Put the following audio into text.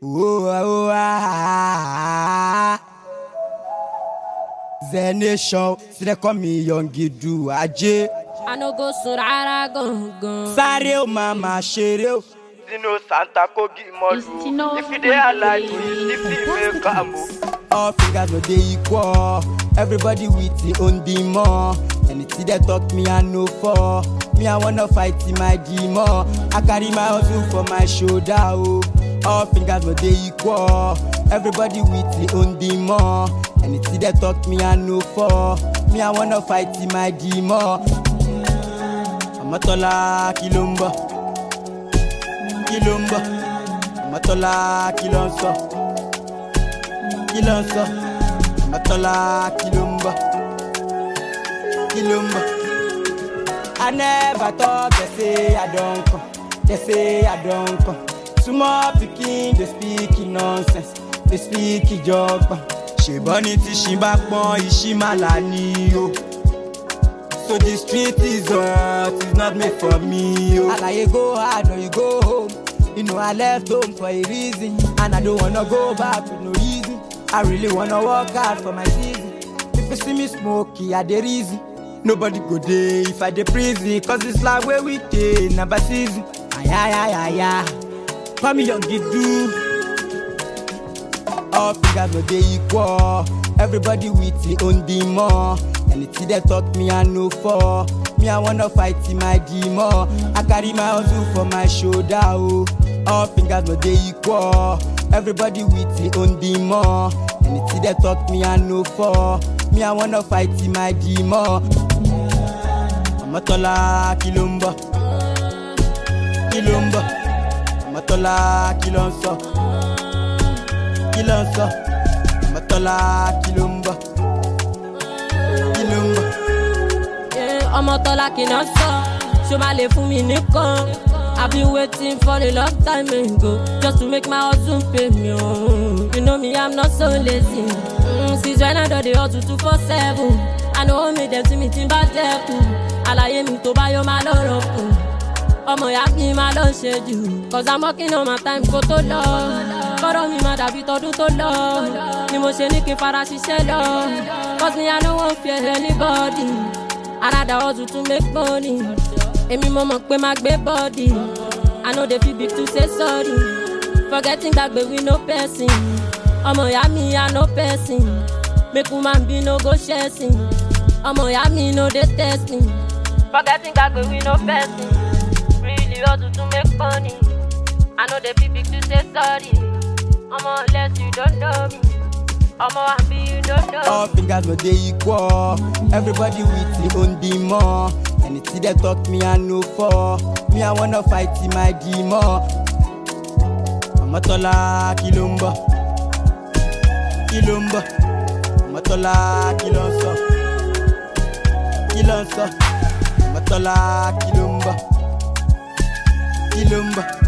Oh, oh, ah. The nation, see they call me young Gidu Ajé. I no go sun rárá gangan. Sáré o màmá ṣeré o. Dino Santa Kogi Molu. If you dey alive, if you make am o. All fingers no dey equal. Everybody with the own demon. Anything they talk me I know for. Me I wanna fight in my demon. I carry my hustle for my shoulder oh. All fingers no dey equal. Everybody with the own demon. Anything they talk me I know for. Me I wanna fight in my demon. Ọmọtọ́lá kí ló ń bọ̀? Kí ló ń bọ̀? Ọmọtọ́lá kí ló ń sọ? Kí ló ń sọ? Ọmọtọ́lá kí ló ń bọ̀? Kí ló ń bọ̀? I never thought they say I don come, they say I don come. Small pikin dey speak nonsense, dey speak ìjọba. Ṣèbọn ní tí ṣì bá pọ́n ìṣí máa là ní o. So the street is hot, it's not made for me. Oh. Alaye go hard or you go home. You know I left home for a reason, and I don't wanna go back with no reason. I really wanna work hard for my season. If you see me smoky, I dey reason. Nobody go dey if I dey prison, cause it's like where we dey, number season. Ayayayaya, call me young Gidu. All fingers no dey equal. Everybody with the own demon. Anything they talk me I know for. Me I wanna fight in my demon. I carry my hustle for my shoulder oh. All fingers no dey equal. Everybody with the own demon. Anything they talk me I know for. Me I wanna fight in my demon. Ọmọtọ́lá kí ló ń bọ̀? Kí ló ń bọ̀? Ọmọtọ́lá kí ló ń sọ? Kí ló ń sọ? Ọmọtọ́lá kí ló ń bọ̀? Kí ló ń bọ̀? Yeah, ọmọ tọ́lá kì náà sọ ṣó máa lè fún mi nìkan. I been waiting for a long time ago just to make my hustle pay me. Oh. You know me, I'm not so lazy. Mm, since when I do the hustle two for seven. I know me dem see me tí n bá dẹ́kun. Àlàyé mi tó bá yọ máa lọ́rọ̀ kù. Ọmọ ìyá mi máa lọ ṣe jù. Cause I'm working on my time kó tó lọ. Kọ́rọ̀ mi máa dàbí tọdún tó lọ. Ni mo ṣe ní kí n fara ṣiṣẹ́ lọ. Cause me I no wan fear anybody. Another hustle to make money. Èmi mo mọ̀ pé máa gbé bọ́ọ̀dì. I no dey feel big to say sorry. Forgetting gbàgbé we no person. Ọmọ ìyá mi I no person. Make woman be no go ṣẹ̀sìn. Ọmọ ìyá mi no dey test me. Forgetting gbàgbé we no person. Really hustle to make money. I no dey feel big to say sorry. Ọmọ unless you don't know me. Ọmọ àbí you don't know me. All fingers no dey equal. Everybody with the own demon. Anything they talk me I know for. Me I wanna fight in my demon. Ọmọtọ́lá kí ló ń bọ̀? Kí ló ń bọ̀? Ọmọtọ́lá kí ló ń sọ? Kí ló ń sọ? Ọmọtọ́lá kí ló ń bọ̀? Kí ló ń bọ̀?